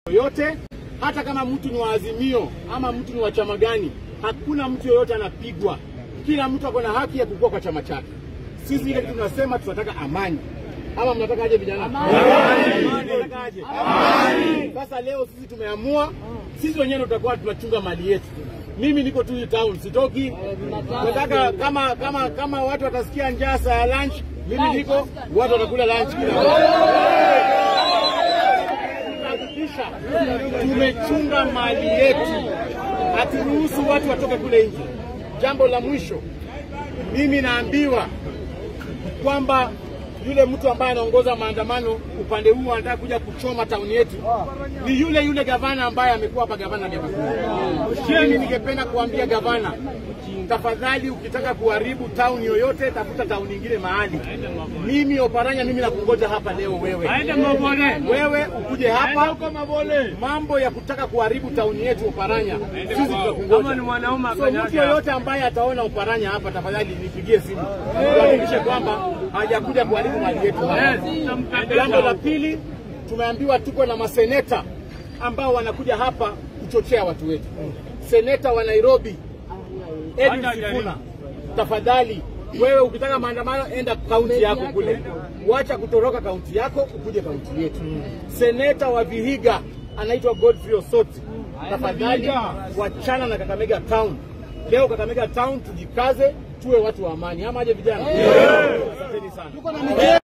yoyote, hata kama mtu ni wa Azimio ama mtu ni wa chama gani, hakuna mtu yoyote anapigwa. Kila mtu ako na haki ya kukua kwa chama chake. Sisi ile kitu tunasema tunataka amani. Ama mnataka aje vijana? Amani. Mnataka aje? Amani. Sasa leo sisi tumeamua, sisi wenyewe tutakuwa tunachunga mali yetu. Mimi niko tu hii town, sitoki. Nataka kama kama kama watu watasikia njaa saa ya lunch, mimi niko, watu watakula lunch kila kuhakikisha tumechunga mali yetu, haturuhusu watu watoke kule nje. Jambo la mwisho, mimi naambiwa kwamba yule mtu ambaye anaongoza maandamano upande huu anataka kuja kuchoma tauni yetu ni yule yule gavana ambaye amekuwa hapa gavana miaka kumi. Mimi ningependa kuambia gavana, tafadhali, ukitaka kuharibu tauni yoyote, tafuta tauni nyingine mahali. Mimi Oparanya, mimi nakungoja hapa leo. Wewe wewe ukuje hapa, mambo ya kutaka kuharibu tauni yetu Oparanya, sisi tutakungoja. So mtu yoyote ambaye ataona Oparanya hapa, tafadhali nipigie simu tuhakikishe kwamba hajakuja kuharibu mali yetu hapa. Jambo la pili, tumeambiwa tuko na maseneta ambao wanakuja hapa kuchochea watu wetu. Seneta wa Nairobi Edwin Sifuna, tafadhali wewe ukitaka maandamano enda kaunti yako kule, wacha kutoroka kaunti yako ukuje kaunti yetu. Seneta wa Vihiga anaitwa Godfrey Osoti, tafadhali wachana na Kakamega Town. Leo Kakamega Town tujikaze, tuwe watu wa amani, ama aje vijana? Asanteni sana.